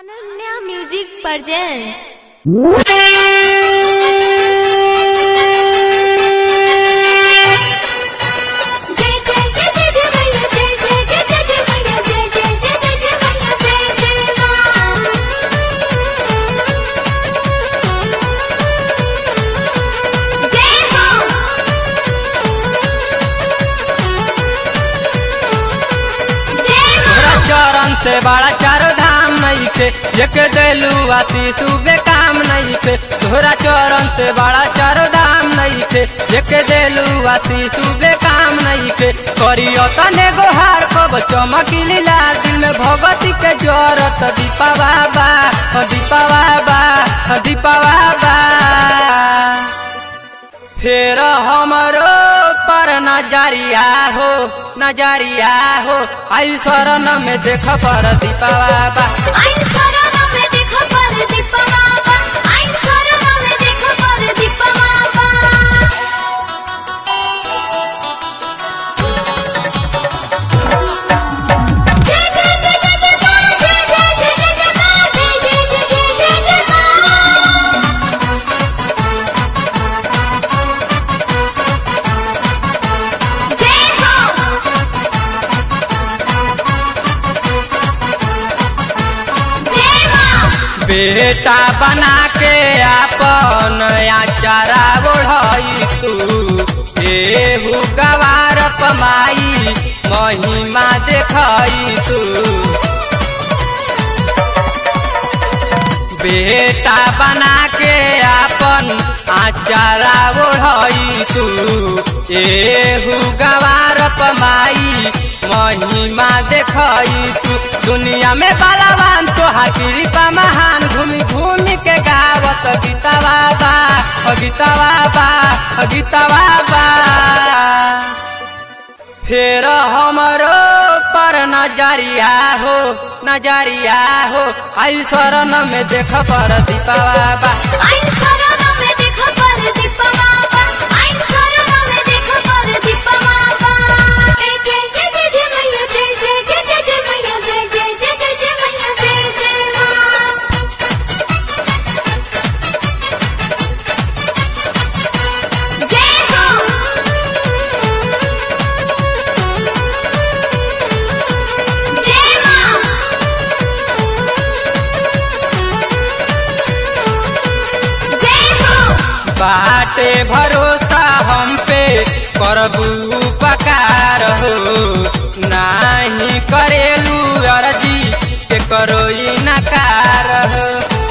Ananya music present जय जय जय जय जय मैया जय जय जय जय जय मैया जय जय जय जय जय मैया जय जय मां जय जय तोरा चरण से बड़ा चारो धाम नहीं थे एक देलू आती सुबह काम नहीं थे तोरा चरण से बड़ा चारो धाम नहीं थे एक देलू आती सुबह काम नहीं थे करियो तने गोहार कब चमकीली लाल दिल में भगवती के जरत दीपा बाबा हो दीपा बाबा हो दीपा बाबा फेर हमरो पर नजरिया हो नजरिया हो आई शरण में देख पर दीपा बाबा आई शरण में देखो पर दीपा बाबा आई शरण में देखो पर दीपा बाबा जय जय जय जय जय मां जय जय जय जय जय मां जय जय जय जय जय जय मां जय हो जय मां बेटा बना के आपन आचारा ओढ़ई तू एहू गवार पमाई महिमा देखई तू बेटा बना के आपन आचारा ओढ़ई तू एहू गवार पमाई महिमा देखई तू दुनिया में बलवान तो कृपा महान घूमी घूमी के गावत गीता बाबा ओ गीता बाबा ओ गीता बाबा फेर हमरो पर नजरिया हो नजरिया हो आई शरण में देख पर दीपा बाबा आई शरण में देखो पर दीपा बाबा आई शरण में देखो पर दीपा बाबा जय जय जय जय जय मैया जय जय जय जय जय मैया जय जय जय जय जय मैया जय जय मां जय हो जय मां जय हो बाटे भरोसा हम पे करबू उपकार हो नाही करेलू अर्जी के करो ई नकार हो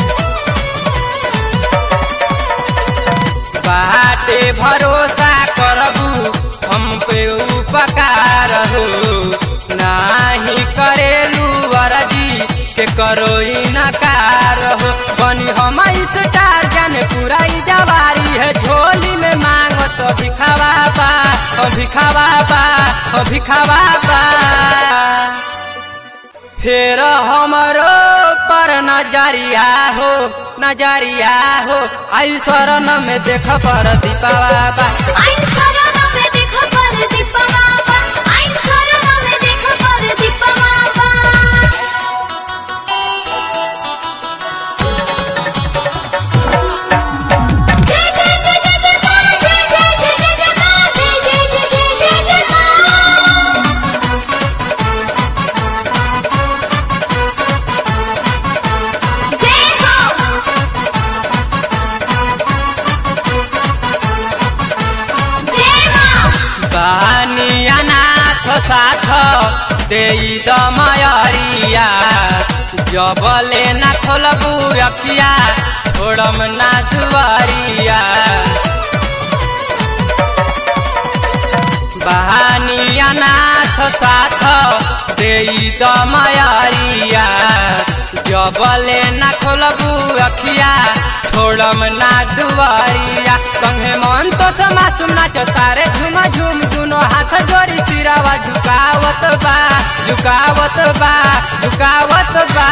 बाटे भरोसा करबू हम पे उपकार हो नाही करेलू अर्जी के करो ई नकार हो बनी हम स्टार जाने पूरा ई जवारी है झोली में मांगो तो भिखावा बा ओ भिखावा बा ओ भिखावा बा फेर हमरो पर नजरिया हो नजरिया हो आई शरण में देख पर दीपा बाबा आई शरण में देखो पर दीपा बाबा आई शरण में देखो पर दीपा बाबा जय जय जय जय जय मां जय जय जय जय जय मां जय जय जय जय जय जय मां जय हो जय मां बानी अनाथ साथ देई दमयरिया जबले ना खोलबू रखिया छोड़म ना दुआरिया बहानी अनाथ साथ देई दमयरिया जबले ना खोलबू रखिया छोड़म ना दुआरिया संगे मन तो समा सुना तारे झुम झुम दुनो हाथ जोड़ी सिरावा झुकावत बा झुकावत बा झुकावत बा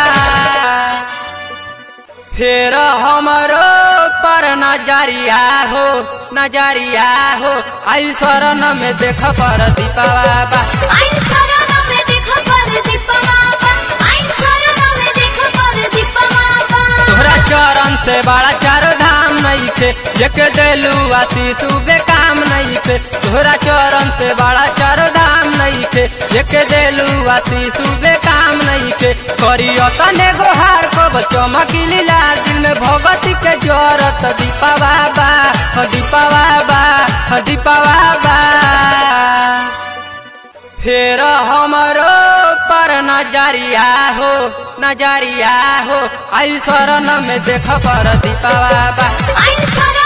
फेर हमरो पर नजरिया हो नजरिया हो आई शरण में देख पर दीपा बाबा आई शरण में देखो पर दीपा बाबा आई शरण में देखो पर दीपा से बड़ा चारो धाम नहीं थे एक देलू आशीष बेकाम नहीं थे तोहरा चरण से बड़ा चारो धाम नहीं थे एक देलू आशीष बेकाम नहीं थे करियो तने गोहार कब चमकीली लाल दिल में भगवती के जरत दीपा बाबा ह दीपा बाबा ह दीपा बाबा फेर हमरो पर नजरिया हो नजरिया हो आई शरण में देख पर दीपा बाबा आई सर